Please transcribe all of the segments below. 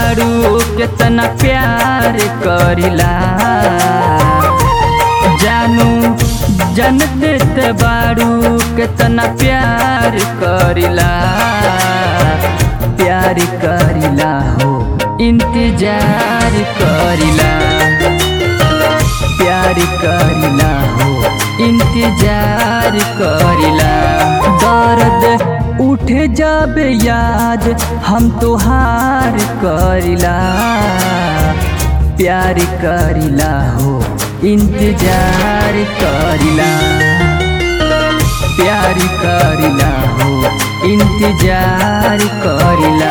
बारू केतना प्यार करिला जानू जनते ते बारू केतना प्यार करिला प्यार करिला हो इंतजार करिला प्यार करिला हो इंतजार करिला दर्द उठे जब याद हम तोहार करिला प्यार करिला हो इंतजार करिला प्यार करिला हो इंतजार करिला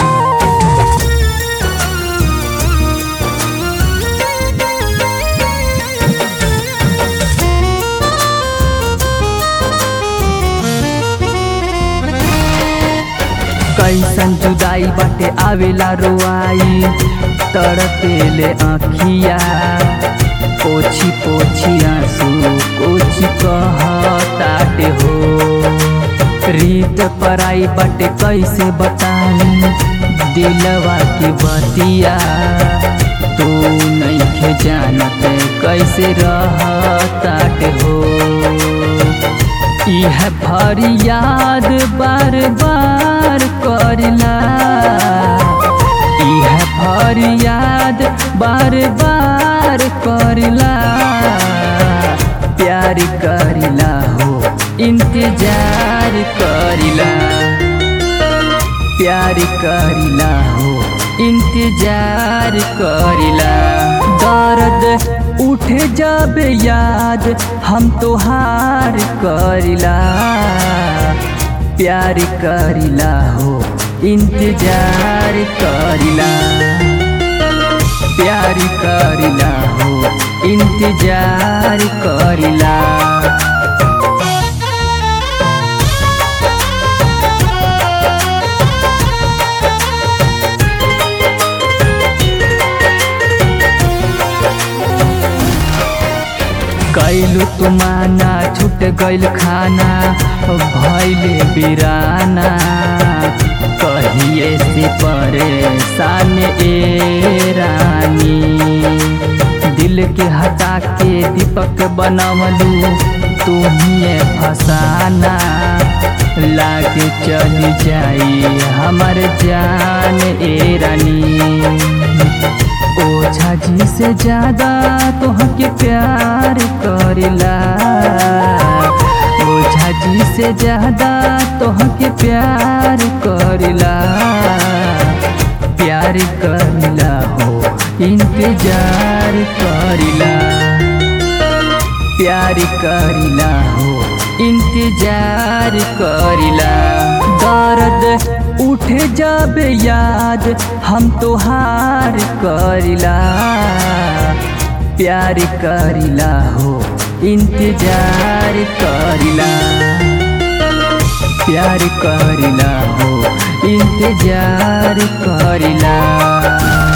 कैसन जुदाई बाटे आवेला रोआई तड़पेले आँखिया पोछी पोछी आंसू कुछ कहताटे हो रीत पराई बाटे कैसे बताई दिलवा की बतिया तू नहीं जानत कैसे रहताटे हो यह फरियाद बार बार करिला यह फरियाद बार बार करिला प्यार करिला हो इंतजार करिला प्यार करिला हो इंतजार करिला दर्द उठे जब याद हम तोहार करिला प्यार करिला हो इंतजार करिला प्यार करिला हो इंतजार करिला कैलू तुमाना छूट गइल खाना भैले बिराना कहिए से परेशान ए रानी दिल के हटा के दीपक बनवलू तुम्हें फसाना लागे चली जाई हमार जान ए रानी ओझा जी से ज्यादा तोहके प्यार करिला ओझा जी से ज्यादा तोहके प्यार करिला प्यार करिला हो इंतजार करिला प्यार करिला हो इंतजार करिला दर्द उठे जब याद हम तोहार करिला प्यार करिला हो इंतजार करिला प्यार करिला हो इंतजार करिला